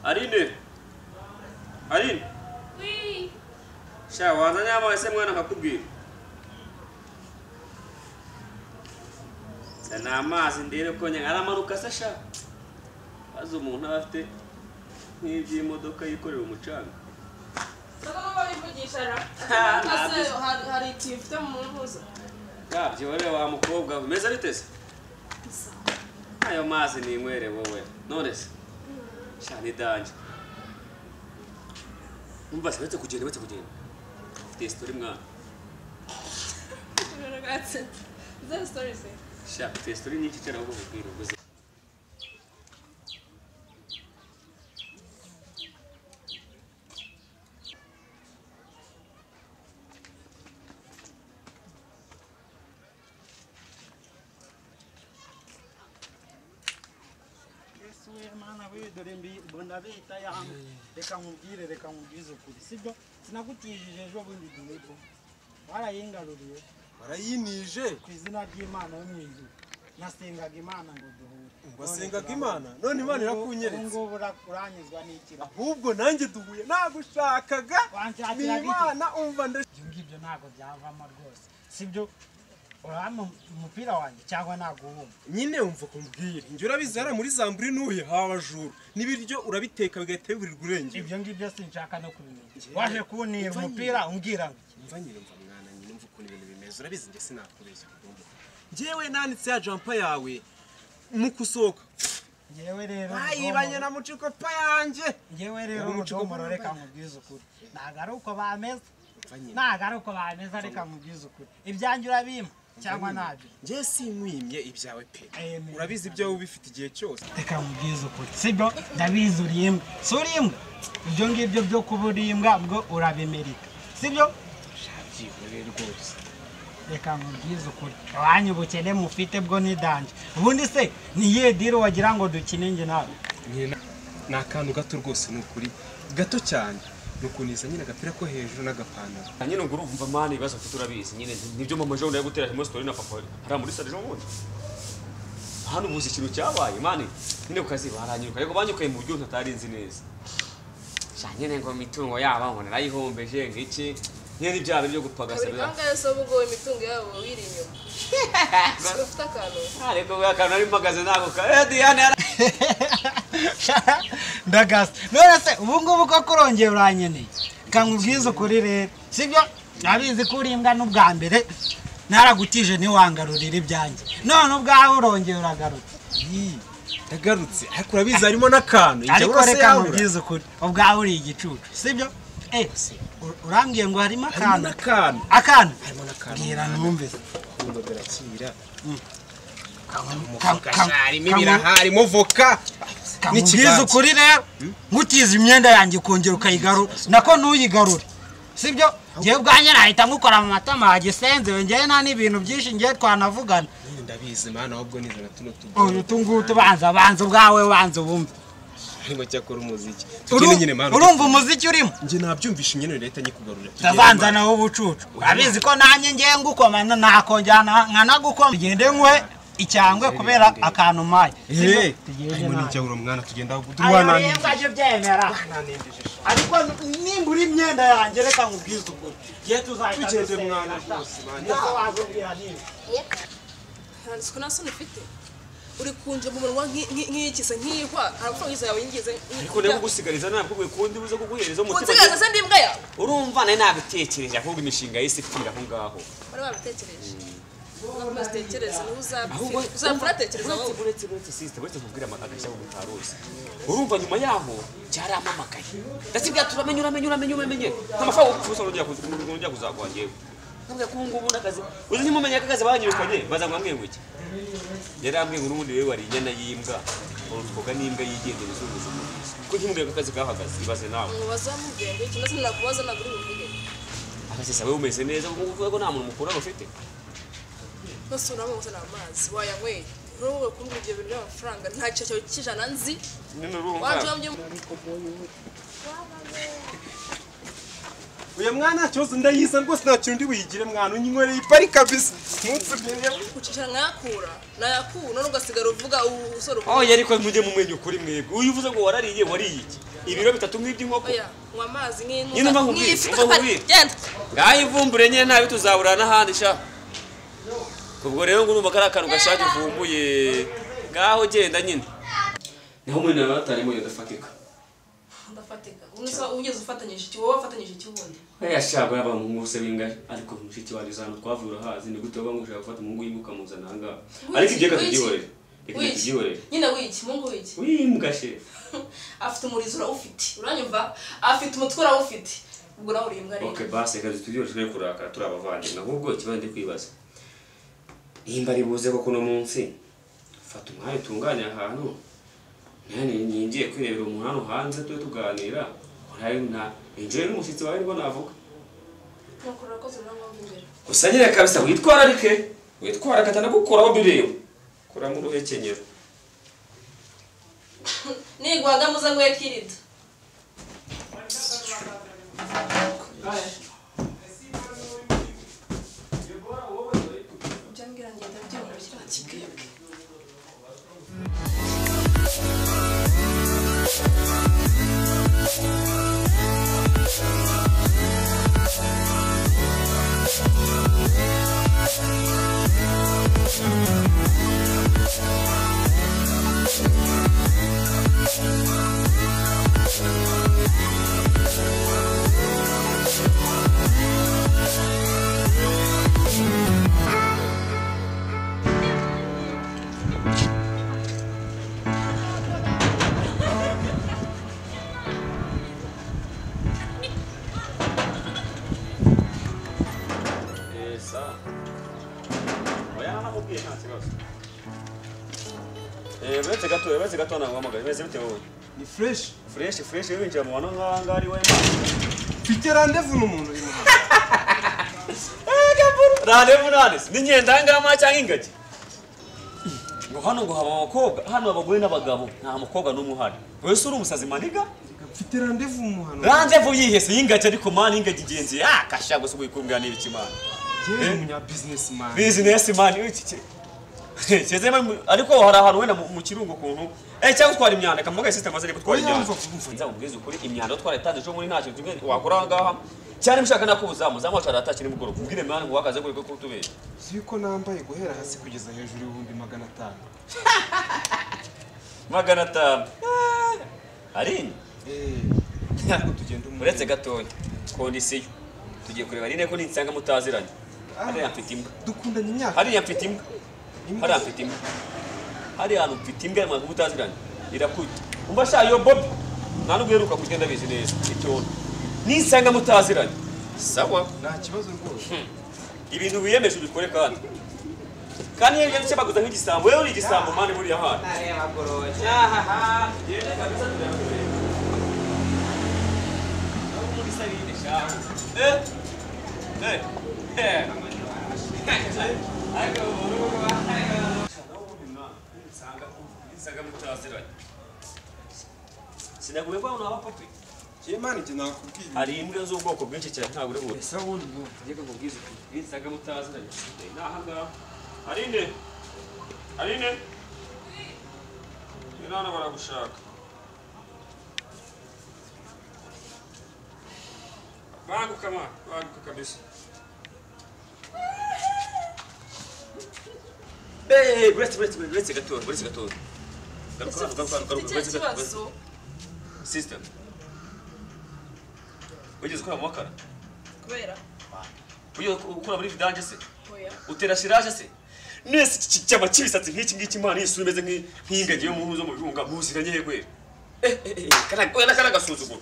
Aline Aline Oui, sha wazanye amazi se mwana nkakubwira se ni amazi ndebe ko nyine ari amaruka se sha maze umuntu aba afite nk'iby'imodoka yikorera umucanga soko ko babivugisha ra. Ah, Ese ntabyo. hari hari ikintu ufite mu mpuzo. yabyo wowe wa mukobwa we umeze bite se ayo mazi ni inywere wowe none se sha ni danje umva se uretse kugenda uretse kugenda ufite sitori mwana Gatse. Zero story se. sha ufite sitori nyinshi cyane ahubwo mubwira ubwo uzi. Yesu we mana we dore mbi mbona bita ya reka nkubwire reka nkubwize ukuri sibyo sinagutijije ejo bundi duhepo warayingaruriye warayinije ku izina ry'imana yo mu ijuru nasengaga imana ngo duhure wasengaga imana none imana irakunyeretse ngubu ura- uranyuzwa n'ikira ahubwo nanjye duhuye nagushakaga ni Wanshakiraga iki? imana umva nde ibyo ngibyo ntabwo byavamo rwose sibyo urama umupira wanjye cyangwa naguhuma nyine wumva kumbwira njye urabizi hariya muri zamburi n'uhe hawa juru n'ibiryo urabiteka bigahita biburirwa urengera ibyo ngibyo sinshaka no kubimenya Njyewe- waje kunira Umva nyine. umupira umbwira ngo iki? umva nyine umva mwana nyine umva ukuntu ibintu bimeze urabizi njye sinakubeshya kugomba njyewe nanitse ya jampa yawe mu kusohoka njyewe rero bayibanye ubudomoro- na mucikopa yanjye njyewe rero Yari umuco umudomoro mwiza. reka nkubwize ukuri ntabwo ari uko bameze Umva nyine. ntabwo ari uko bameze reka nkubwize ukuri ibyanjye urabimpa cyangwa ntabyo njye sinywimye ibyawe pe Amen. urabizi ibyawe ubifite igihe cyose reka nkubwize ukuri sibyo ndabizi uri imbwa si uri imbwa ibyo ngibyo byo kuba uri imbwa bwo urabimerika sibyo byihore rwose reka nkubwize ukuri wanyu ubukene mufite bwo nidanje ubundi se ni iyihe diri wagira ngo dukine njye nawe nyine ni akantu gato rwose ni ukuri gato cyane ni ukuniza nyine agapira ko hejuru n'agapantaro Ah, nyine ngo urumva mwana ibibazo mfite urabizi nyine ni- nibyo mama jean ari gutera muri sitori na papa we. hariya muri sare n'ubundi hano ubuze ikintu cyabaye mani nyine ku kazi baranyuruka ariko banyukaye mu buryo ntatari nzi neza sha nyine ngo imitungo yabo ngo narayihombeje ngo iki nyine n'ibyaha byo gupagasa Kabiri biba kanga yose ubugowe imitungo yabo wiri inyuma. Siko ufite akantu. ariko we akantu nari mpagaze nako ka eh diane yara ndagasa none se ubu ngubu ko kurongeye uranyeneye reka nkubwize ukuri rero sibyo nabizi ko uri imbwa n'ubwa mbere naragutije ntiwangarurire ibyanjye none ubwawe urongeye uragarutse ndagarutse ariko urabizi harimo n'akantu igihe ariko urose reka yabura nkubwize ukuri ubwawe uri igicucu sibyo Eh, si, u- urambwiye ngo harimo akantu harimo n'akantu akantu harimo n'akantu bwira numve se. urukundo rurakira Ka- umufuka ka- sha, harimo ka- ibiraha harimo voka Ka- nkubwize n'ikiganza. ukuri rero nkutiza imyenda yanjye ukongera ukayigarura nako ntuyigarure sibyo ngewe ubwanjye nahita nkukora mu matama hagisenzewe ngewe nta n'ibintu byinshi ngewe twanavugana Nyine ndabizi mana ahubwo nizana tuno uyu tugoye utungutu banza banza ubwawe banza ubumve arimo cyakora umuziki tugende nyine Uru- mana urumva umuziki urimo njye nabyumvishe nyine leta nyikugarurira Tugende, utazanza Mana. nawe ubucucu urabizi ko nanjye ngewe ngukoma na- nakongera na- nkanagukoma tugende nkuhe icyangwe kubera akantu umpaye Sibyo? Eh, Tugende harimo nawe. n'icyabura mwana tugenda aho ayo durwananije rero ajye byemera ariko nimba uri imyenda yanjye reka nkubwize ukuri igihe tuzahita Tugende dusenga, mwana sha. rwose, mwana. Ndetse wazubwira niba. Nta nsiko nta soni ufite. Uri kunje mu munwa nk'i- nk'i- nk'iyikize nk'ihwa arafungiza yawe yingize. ariko ndeba kugusigariza ntabwo kwe kundi buze kuguhereza umutima Kunsigaza se ndimbwa yawe. urumva nari nabitekereje ahubwo imishinga y'isi ipfira aho ngaho Bari babitekereje. Ntabwo zitekereza niba uzapfira. ahubwo Uzapfira atekereza wowe. uretse uretse uretse sisite uretse kubwira amagana cyangwa utaruzi urumva nyuma yaho byaramamakaye ndetse byaturamenya uramenye uramenye uramenye nk'amafaranga ucuruza urongera kuzaguha ngewe ntabwo kubu ngubu n'akazi uzi ntimumenye akazi banyirukanye baza ngo ambwiye ngo iki yari ambwiye ngo n'ubundi rero wari inyana y'imbwa urutoga n'imbwa yigendera izunguza umurizo kuko ntimubwiye ko akazi kahagaze ibaze nawe Ngo bazamubwira ngo iki ndetse nakubaza ntabwo uri buvuge. akazi sawe umeze neza kuko uvuga ko nta muntu mukuru ufite Nose uranywa gusa ni amazi wayanyweye. N'ubwo kuri ibyo bintu by'amafaranga nta kintu cyawe cy'ijana nzi. nyine urumva Waje wambye uyu mwana cyoze ndayiza rwose nta kintu ndi buyigire mwana unyinywere ipari kabisa ntutsubire ucicara mwakura nayakura none ugasigara uvuga ubu usore aho uvuga yari ko mujye mu mwenyu kuri mwebwe uyu uvuze ngo warariye wariye iki ibiro bitatu nk'iby'inkoko oya nywa amazi nk'intuza Nyine umva nkubwire, nk'ifi umva nkubwire. genda ngaho ivumbure nyine nabi tuzaburana n'ahandi sha ubwo rero ngo urumva kari akantu gashaje uvumbuye ngaho genda nyine niho umuntu yaba atarimo yadafatika ndafatika ubu ugeze ufatanyije iki wowe wafatanyije iki wundi uriya shago yaba mu nkuse b'ingari ariko mushiki wanjye zano twavuye urahazi ni gute waba ngushaka gufata umuhungu w'imbuka muzana aha ngaha ariko ibyo reka tubyihorere reka Wiki. tubyihorere nyine wiki mungu wiki w'imbwa she afite umurizo urawufite uranyumva afite umutwe urawufite ubwo nawe uri imbwa rero ok basi reka tubyihorere turi kurakara turi abavandimwe ahubwo ikibazo ndi kwibaza nimba ari buze koko uno munsi fata umwanya utunganye ahantu nanjye ningiye kwirebera umuntu hano hanze tube tuganira uraye na injira n'umushyitsi wawe nibwo navuga nuko urakoze nawe wumva imbere gusa nyine kabisa witwararike witwara agatanagukoraho bireba kuramo uruhekenyero nigwaga muze ngo yakirida ibyo mbwira ngenda byumva kiriya kibwebwe esa oya naramubwiye nta kibazo uretse gato uretse gato naguhamagaye umeze bite wowe ni fureshi fureshi fureshi winjira mu bantu nk'aha ngaha ari wema mfite randevu n'umuntu uyu muhanda rarevu ranesi ni ngendangama cyangwa ingagi ngo hano ngo haba abakobwa hano abagore n'abagabo nta mukobwa n'umwe uhari wese uri umusazi maniga mfite randevu mu muhanda randevu yihese y'ingagi ariko mani ingagi igenzi yakasha gusa ugukumbwa n'ibiki mani yewe ni umunyabizinesi mani bizinesi mani iki ki- Keze mwe mu- ariko hari ahantu wenda mu mu kirungo kuntu eh cyangwa utwara imyanda kamugaye system azari gutwara Oya, imyanda mva- mva- nza kubwiza ukuri imyanda utwara itandije muri ntacyo kimwe wakora aha ngaha cyane mushaka nakubuzamu zamu wacara atakiri mugoro kubwire mani ngo wakaze kuri ko tubere uzi yuko nambaye guhera hasi kugeza hejuru y'ibihumbi magana atanu magana atanu arini eee ntabwo tugenda umwe uretse gatoya kondisiyo tugiye kureba rine ko nisanga mutaziranye hariya mfite imbwa dukundanye imyaka hariya mfite imbwa Imbwa hariya mfite imbwa hariya hantu mfite imbwa mwaka mutaziranye irakuta umva sha yo bobi nta nubwo uheruka kurya ndabizi neza icyondo nisanga mutaziranye sawa nta kibazo rwose ibintu wiyemeje ubikore kandi kandi iyo ugenda ucyabaguza nk'igisambo wowe uri igisambo mani buriya hantu sinaguye ko abantu abapapi njye mani njye nakubwiye hari imbwa z'ubwoko bwinshi cyane ntabwo uri buri ese wundi bwose Ariko nkubwize ukuri ninsaga mutaziranye nsigaye ni aha ngaha ari nde ari nde ni hano baragushaka banguka ma banguka kabisa Hey, buretse buretse buretse gatoya buretse gatoya Garuka, ese garuka, garuka, ufite buretse icyo gatoya, buretse- kibazo Sister wigeze ukora mu makara kubera wigeze ukora muri vidanje se oya utera shiraje se nese iki cyaba kibisatsi nk'iki ngiki imana yisura imeze nk'i- nk'ingagi yo mu nzu mu birunga muziranye he gwera Eh, eh, eh, kana- oya, n'aka ni agasuzuguro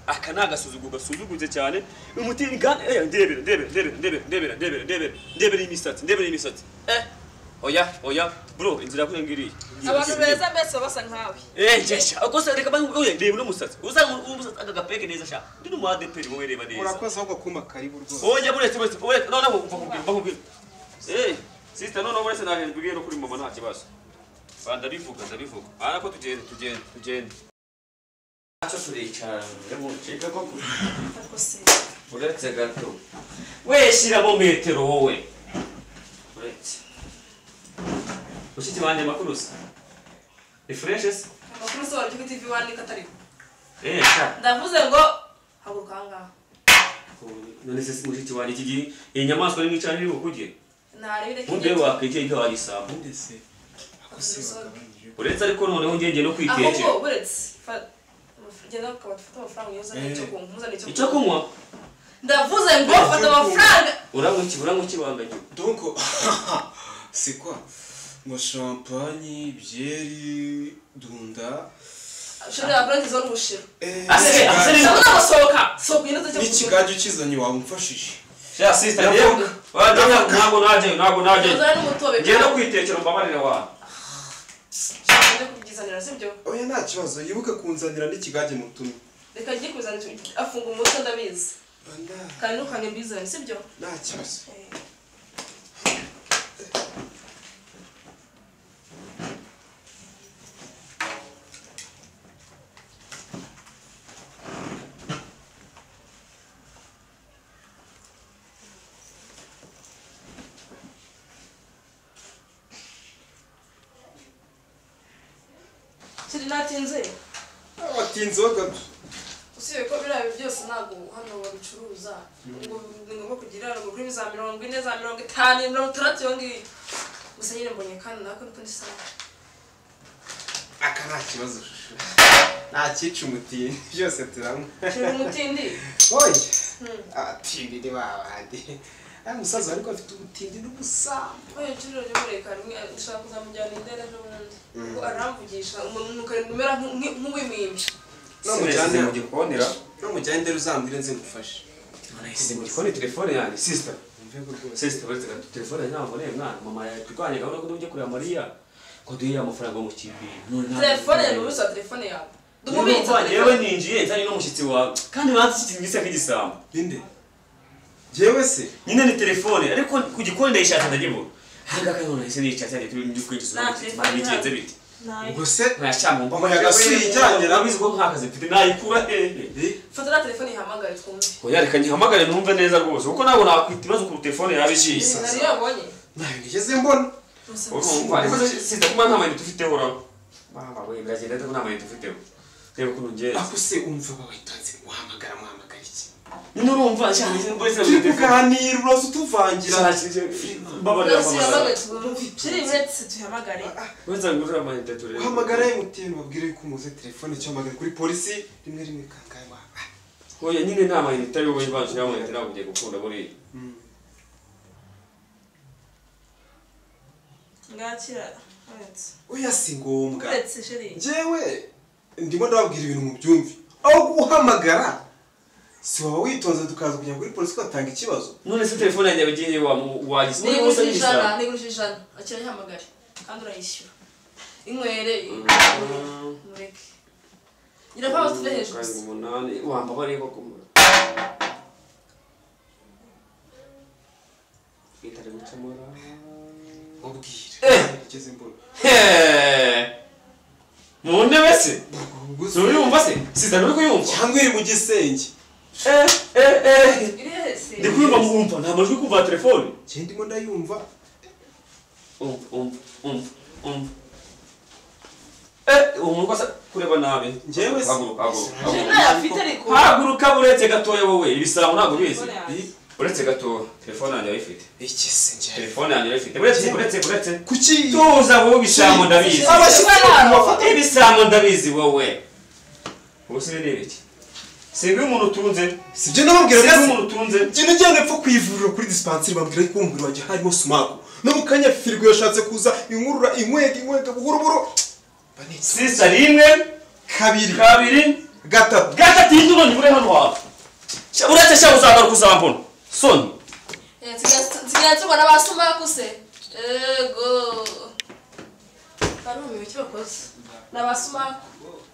aka ni agasuzuguro gasuzugutse cyane umuti ingana eh, ndebera ndebera ndebera ndebera ndebera ndebera ndebera ndebera imisatsi ndebera imisatsi eh oya oya bro inzira yakuri ngiriye abantu beza mbese baba basa nkawe Eh, jesha akose reka bangu oya ndebe n'umusatsi uzanga umusatsi aka gapeke neza sha ndi mu ADP wowe reba neza urakoze ahubwo kuma karibu rwose oya buretse buretse buretse noneho umva kubwira umva kubwira eh sister noneho buretse nahejwe ibintu kuri mama nta kibazo ba ndabivuga ndabivuga aha ko tugende tugende tugende ntacyo turicara ngo ncike ko ariko se uretse gato we shyiramo metero wowe uretse mushiki wanjye amakuru se ni fureshe se amakuru se waryo tivi wandika atariho eee sha ndavuze ngo haguruka aha ngaha none se mushiki wanjye iki gihe iyi nyamaswa ni mwicana iri bukuge ntarebere ubundi rero wakwegera ibyo wayisambu ndetse uretse ariko noneho ngenge no kwitekera ahubwo buretse fa- genda ukaba ufite amafaranga uyoza n'icyo kunywa muzane icyo icyo kunywa ndavuze ngo fata amafaranga uramuki uramuki wangagiwe Donc, c'est quoi Moi, champagne, bière, dunda. ushobora kurangiza wari ubushira Eh, Ase, ase ikigaju- neza. ndabona gusohoka sohoka inoze cyo kunywa n'ikigaju kizanye wamufashije sha sister rero wajya ntabwo najyayo ntabwo najyayo uzana n'umutobe ngiye no kwitekera umbabarire wawe ngiye kubyizanira sibyo oya nta kibazo yibuke kunzanira n'ikigage mutumye reka njye kuzana icyo- afunga umutwe ndabizi Nta- kandi ntukange mbizane sibyo nta kibazo kiri natinze watinzeho gato usibye ko biriya byose ntabwo hano babicuruza ngo ni ngombwa kugira ngo kuri za mirongo ine za mirongo itanu mirongo itandatu iyo ngiyo gusa nyine mbonye kandi nako niko ndisa aka nta kibazo shusho nta cyica umutini byose turanywa kiri umutindi oya atinire babandi ari umusaza ariko afite ubutindi n'ubusambo oya kiri rero mureka rimwe ndashaka kuzamujyana indera ejo bundi ngo aramvugisha umuntu ukarindwi umera nk'u- nk'uwimimbye n'umujyane mu gikoni ra n'umujyane ndera uzambwire nze ngufashe si mu gikoni telefone yanjye sister umvego rwose sister uretse gato telefone yanjye ntabwo nari mwana mama yaturwanye gahunda ko tujya kureba mariya ko duhe amafaranga yo mu kibi telefone yawe ubisa telefone yawe dumubitsa yewe telefone ninjiye nzanye n'umushyitsi wawe kandi banze iki gisa nk'igisambo ninde yewe se nyine ni telefone ariko ku gikoni ndayishaka ndagibura ahangaha kandi none se niyicatsi yanjye turi mu by'ukuri tuzamutse bigenze bite ntayo ubwo se ntacyamumbwa Umuyaga si ijyanye na- ko nk'akazi mfite nayikura hehe fata na telefone ihamagare twumve oya reka nyihamagare numve neza rwose kuko ntabwo nakwita ibibazo ku telefone yaba igiye nari yabonye ntayo nigeze mbona urumva ariko sinza kuba nta mayinite ufite uraho baba we biragenda ariko nta mayinite ufite reba ukuntu ngenzi ako se umva bawitonze muhamagara muhamagara iki nyine urumva cyane nyine mbese turi kuganira uraza utuvangira mbabarira Yose amafaranga ihamagare twumve kiri uretse tuyihamagare wese ngurira amayinite turebe uhamagara emutiyeni babwire yuko umuze telefone cyangwa uhamagare kuri polisi rimwe rimwe kangahe waba oya nyine nta mayinite ariyo wowe banjira amayinite ntabwo ugiye gukunda buriya ngakira uretse oya si ngombwa uretse sheri njyewe ndimo ndababwira ibintu mubyumve aho guhamagara si waba witonze tukaza kujya kuri polisi ugatanga ikibazo none se telefone yanjye yagiye wagize muri bose nigurije ijana n'ijana nigurije ijana akira yihamagare kandi urayishyura inywere mureke ngira ko abafite hejuru karindwi gusa umunani wambabarire ko kumura itari gucamura ubwire nigeze mbona mu ntebe se ntubiyumva se siza nturi kuyumva cyangwa iri mu gisenge Eh, eh, eh. iri hese ndi kuyumva mu wumva nta majwi kumva telefone njye ndimo ndayumva umva umva umva umva Eh, uwo muntu asa kureba nabi Njyewe se- haguruka haguruka sheri haguruka. ntayo afite ariko haguruka uretse gatoya wowe ibisambo ntabwo ubizi Telefone yanjye. uretse gatoya telefone yanjye ayifite iki se njyewe telefone yanjye ayifite uretse uretse uretse kuki tuza wowe ibisambo ndabizi abashyitsi bafata ibisambo ndabizi wowe ubu se ni ibiki singa iyo umuntu utunze sibyo nababwira singa iyo ndetse umuntu utunze njye najyana epfo ku ivuriro kuri dispanseri bambwira yuko uwo mubiri wanjye harimo sumaku no mu kanya firigo yashatse kuza inkurura inkwega inkwega buhuruburu mba nica. sisa rimwe kabiri kabiri gatatu gatatu y'inzu none uri hano wawe Sha- uretse sha uzagaruka uzambona soni Eh, nsigaye- nsigaye tubona ba sumaku se yego barumiwe icyo bakoze ni abasumaku